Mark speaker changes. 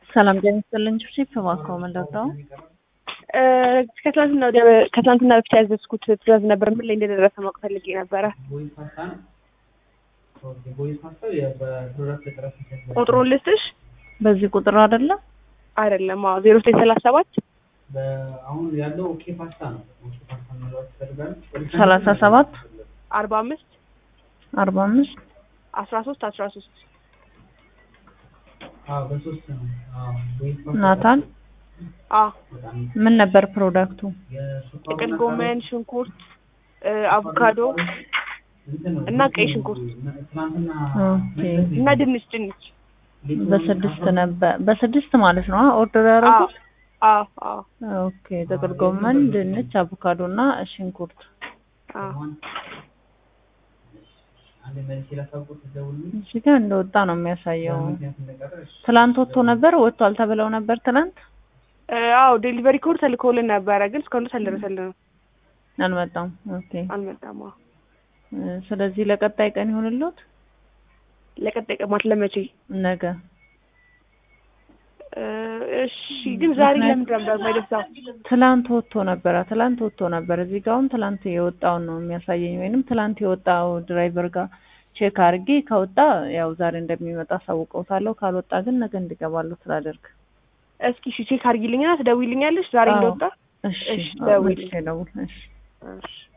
Speaker 1: ሰላም ጤና ይስጥልኝ። ቺፕ እባክዎ ምን ልርዳው?
Speaker 2: ከትላንትና ወዲያ ከትላንትና በፊት ያዘዝኩት ትእዛዝ ነበር። ምን ላይ እንደደረሰ ማወቅ ፈልጌ ነበረ። ቁጥሩን ልስጥሽ?
Speaker 1: በዚህ ቁጥር አይደለም
Speaker 2: አይደለም። አዎ ዜሮ ዘጠኝ ሰላሳ ሰባት
Speaker 3: አሁን ያለው ኦኬ ፓስታ ነው። ኦኬ ፓስታ መለዋወጥ ትፈልጋለች?
Speaker 1: ሰላሳ ሰባት
Speaker 2: አርባ አምስት
Speaker 1: አርባ አምስት
Speaker 2: አስራ ሶስት አስራ ሶስት
Speaker 3: አዎ በሶስት ነው። አዎ ወይ ፓስታ
Speaker 1: ናታን
Speaker 2: አዎ
Speaker 3: በጣም
Speaker 1: ምን ነበር ፕሮዳክቱ?
Speaker 3: የሱፐር
Speaker 2: ጥቅል ጎመን፣ ሽንኩርት፣ አቮካዶ
Speaker 3: እንትን ነው።
Speaker 2: እና ቀይ ሽንኩርት
Speaker 3: ትናንትና
Speaker 1: ኦኬ
Speaker 2: እና ድንች ድንች።
Speaker 1: በስድስት ነበር በስድስት ማለት ነው ኦርደር ያደረጉት?
Speaker 2: አዎ አዎ
Speaker 1: ኦኬ ጥቅል ጎመን፣ ድንች፣ አቮካዶ እና ሽንኩርት።
Speaker 2: አዎ
Speaker 3: አንድ መልስ ላሳውቁት ደውልልኝ።
Speaker 1: እዚህ ጋር እንደወጣ ነው የሚያሳየው።
Speaker 3: ምክንያት እንደቀረሽ
Speaker 1: ትላንት ወጥቶ ነበር ወጥቷል ተብለው ነበር ትላንት
Speaker 2: አዎ ዴሊቨሪ ኮድ ተልኮልን ነበረ፣ ግን እስካሁን ድረስ አልደረሰልንም።
Speaker 1: አልመጣም። ኦኬ
Speaker 2: አልመጣም። አዎ
Speaker 1: እ ስለዚህ ለቀጣይ ቀን ይሆንልዎት
Speaker 2: ለቀጣይ ቀን ማለት ለመቼ?
Speaker 1: ነገ
Speaker 2: እ እሺ ግን ዛሬ ለምንድን ነበር የማይደርሰው?
Speaker 1: ትላንት ወጥቶ ነበረ። ትላንት ወጥቶ ነበር። እዚህ ጋር አሁን ትላንት የወጣውን ነው የሚያሳየኝ፣ ወይንም ትላንት የወጣው ድራይቨር ጋር ቼክ አድርጌ ከወጣ ያው ዛሬ እንደሚመጣ አሳውቀውታለሁ። ካልወጣ ግን ነገ እንዲገባለሁ ስላደርግ።
Speaker 2: እስኪ እሺ ቼክ አድርጊልኝና ትደውይልኛለሽ ዛሬ
Speaker 1: አዎ።
Speaker 2: እንደወጣ?
Speaker 1: እሺ
Speaker 2: እሺ፣ ደውዪልኝ።
Speaker 1: መልሼ ደውል። እሺ
Speaker 2: እሺ